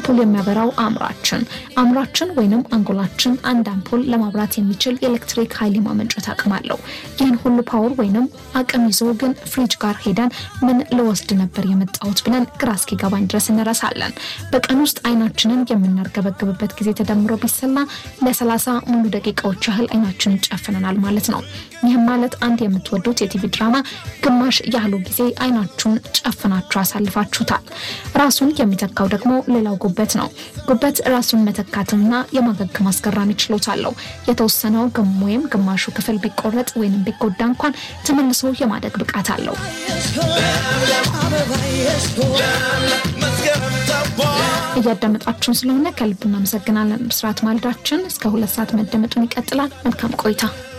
አምፖል የሚያበራው አእምሯችን አእምሯችን ወይንም አንጎላችን አንድ አምፖል ለማብራት የሚችል የኤሌክትሪክ ኃይል የማመንጨት አቅም አለው። ይህን ሁሉ ፓወር ወይንም አቅም ይዞ ግን ፍሪጅ ጋር ሄደን ምን ልወስድ ነበር የመጣሁት ብለን ግራ እስኪገባኝ ድረስ እንረሳለን። በቀን ውስጥ አይናችንን የምናርገበግብበት ጊዜ ተደምሮ ቢሰላ ለሰላሳ ሙሉ ደቂቃዎች ያህል አይናችንን ጨፍነናል ማለት ነው። ይህም ማለት አንድ የምትወዱት የቲቪ ድራማ ግማሽ ያህሉ ጊዜ አይናችሁን ጨፍናችሁ አሳልፋችሁታል። ራሱን የሚተካው ደግሞ ሌላው ጉበት ነው። ጉበት ራሱን መተካትና የማገገም አስገራሚ ችሎታ አለው። የተወሰነው ግም ወይም ግማሹ ክፍል ቢቆረጥ ወይም ቢጎዳ እንኳን ተመልሶ የማደግ ብቃት አለው። እያዳመጣችሁን ስለሆነ ከልብ እናመሰግናለን። ብስራት ማለዳችን እስከ ሁለት ሰዓት መደመጡን ይቀጥላል። መልካም ቆይታ